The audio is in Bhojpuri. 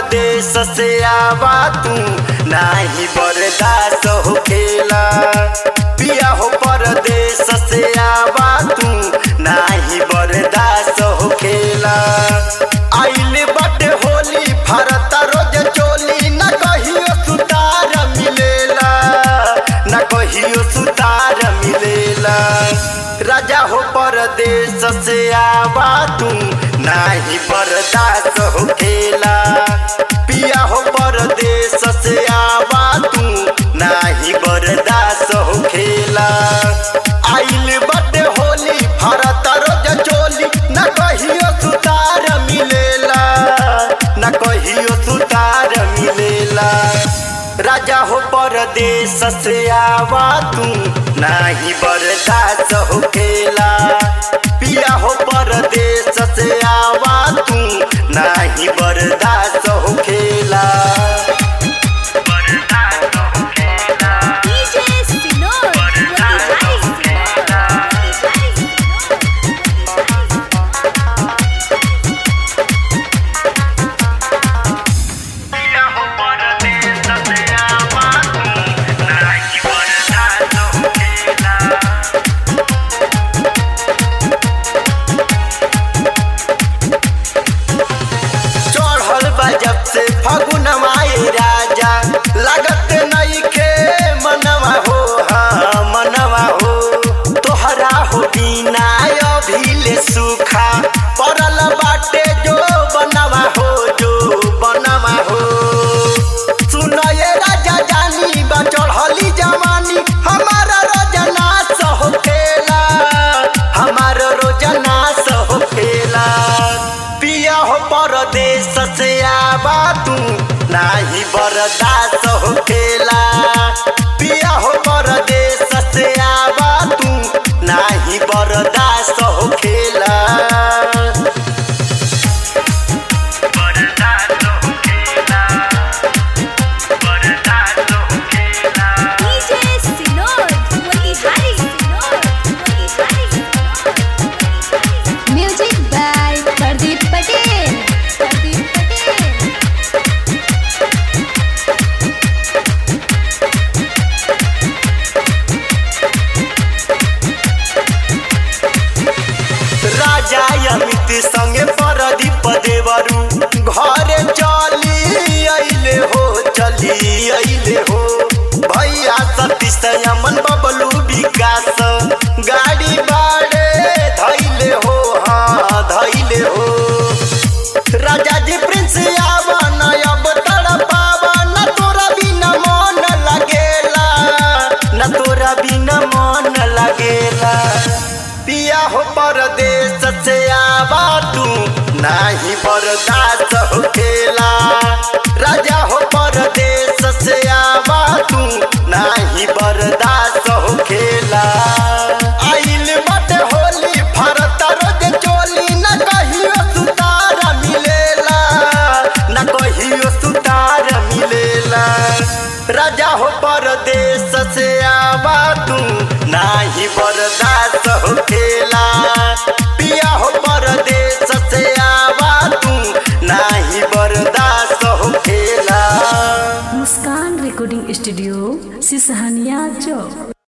परदेश से आवा तू नाही बर्दाश्त हो खेला पिया हो परदेश से आवा तू नाही बर्दाश्त हो खेला आइल बटे होली फरत रोज चोली न कहियो सुतार मिलेला न कहियो सुतार मिलेला राजा हो परदेश से आवा तू नाही बर्दाश्त हो खेला पिया हो परदेश से आवा तू नाही बर्दाश्त हो खेला आइल बटे होली फरत रोज चोली न कहियो सुतार मिलेला न कहियो सुतार मिलेला राजा हो परदेश से आवा तू नाही बर्दाश्त हो खेला पिया हो परदेश से आवा तू नाही बर्दाश्त हो खेला DJ Sinor, Motihari Sinor, चढ़ल बा जब से फगुन माए राजा लगत नहीं के मनवा हो हाँ मनवा हो तोहरा हो बिना अभिले सुखा पड़ल बाटे जो बनवा हो जो बनवा हो सुनये राजा जानी बा चढ़ली जवानी हमारा रोजना सहो खेला हमारा रोजना सहो खेला पिया हो परदेश से आवा तू नाही बर्दाश्त हो खेला पिया हो परदेश से आवा तू नाही बर्दाश्त हो खेला DJ Sinor, Motihari Sinor, Motihari Sinor. Music by Pardeep Patel. Pardeep Patel. राजा अमित संगे परदीप देवरू घरे चली अइले हो चली अइले हो भैया सतीश अमन बबलू विकास गाड़ी बाड़े धैले हो हाँ धैले हो राजा जी प्रिंस आवन अब तड़पावन तोरा बिना मन लगेला न तोरा बिना मन लगेला पिया हो परदेश से आवा तू नाही बर्दाश्त हो खेला राजा हो परदेश से आवा तू नाही बर्दाश्त हो खेला आइल बटे होली फरत रोज चोली न कहियो सुतार मिलेला न कहियो सुतार मिलेला राजा हो परदेश से आवा तू नाही बर्दाश्त हो खेला पिया हो परदेश से आवा तू नाही बर्दाश्त हो खेला मुस्कान रिकॉर्डिंग स्टूडियो सिसहनिया चौक